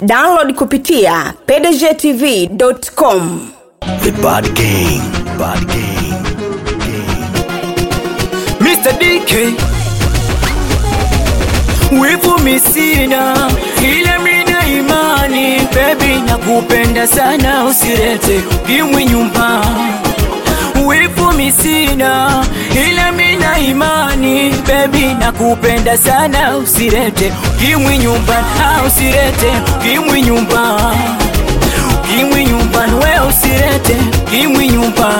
download kupitia pdgtv.com The Bad Gang. Bad Gang. Mr. DK wivu misina ila mina imani bebi nakupenda sana usirete kimwi nyumba wivu misina ila mina imani bebi nakupenda sana usirete kimwi nyumba ah, usirete kimwi nyumba kimwi nyumba we usirete kimwi nyumba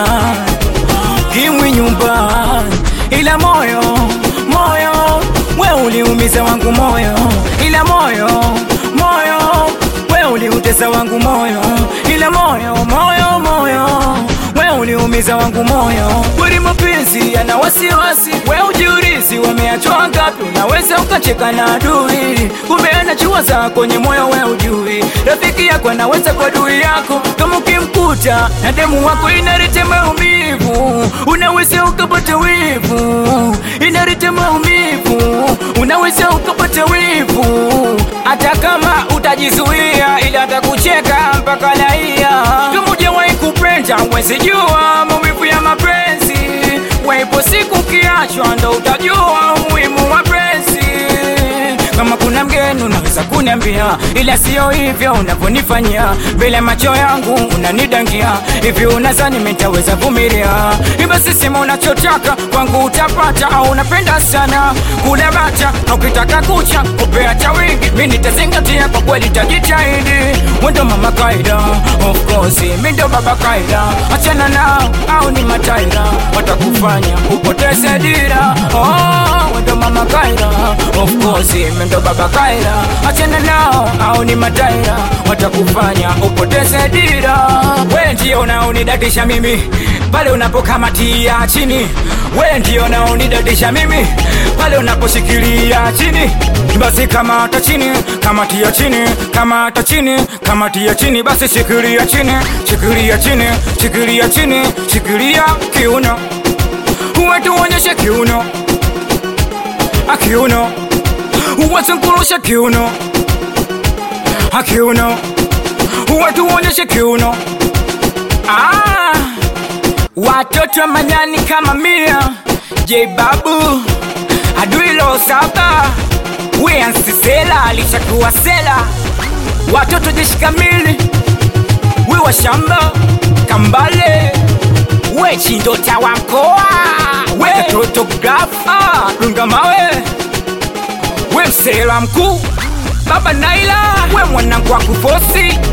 kimwi nyumba ila moyo moyo we uliumiza wangu moyo ila moyo moyo we uliutesa wangu moyo ila moyo moyo moyo we uliumiza wangu moyo kweli mapenzi yana wasiwasi we ujiurizi wameachwa ngapi unaweza ukacheka na adui kumbe anachiwaza kwenye moyo we ujui rafiki yako anaweza kwa adui yako kama ukimkuta na demu wako inaleta maumivu unaweza ukapata wivu inaleta maumivu unaweza ukapata wivu hata kama utajizuia ili atakucheka mpaka laia kama ujawahi kupenda wezi jua maumivu ya mapenzi waipo siku kiachwa ndo utajua umuhimu wa penzi kama kuna mgeni unaweza kuniambia ila sio hivyo unavyonifanyia mbele ya macho yangu unanidangia hivi unazani mitaweza vumilia basi sema unachotaka kwangu utapata au unapenda sana kula bata au kitaka kucha kupea cha wingi mi nitazingatia kwa kweli tajitahidi wendo mama kaida of course mi ndo baba kaida achana nao au ni mataira watakufanya upoteze dira oh, wendo mama kaida of course mi ndo baba kaida achana nao au ni mataira watakufanya upoteze dira we ndio unaonidadisha mimi pale unapokamatia chini we ndio unaonidadisha mimi pale unaposhikilia chini basi kamata chini kamatia chini kamata chini kamatia chini basi shikilia chini shikilia chini shikilia chini shikilia kiuno uwetuonyeshe kiuno akiuno uwasunkurushe kiuno akiuno uwetuonyeshe kiuno ah, watoto manyani kama mia j babu aduilo saba wiansisela alishakuwa sela watoto jeshi kamili wiwa shamba kambale we chindota wa mkoa we katoto grafa dunga mawe we msela mkuu baba naila we mwanangu wa kufosi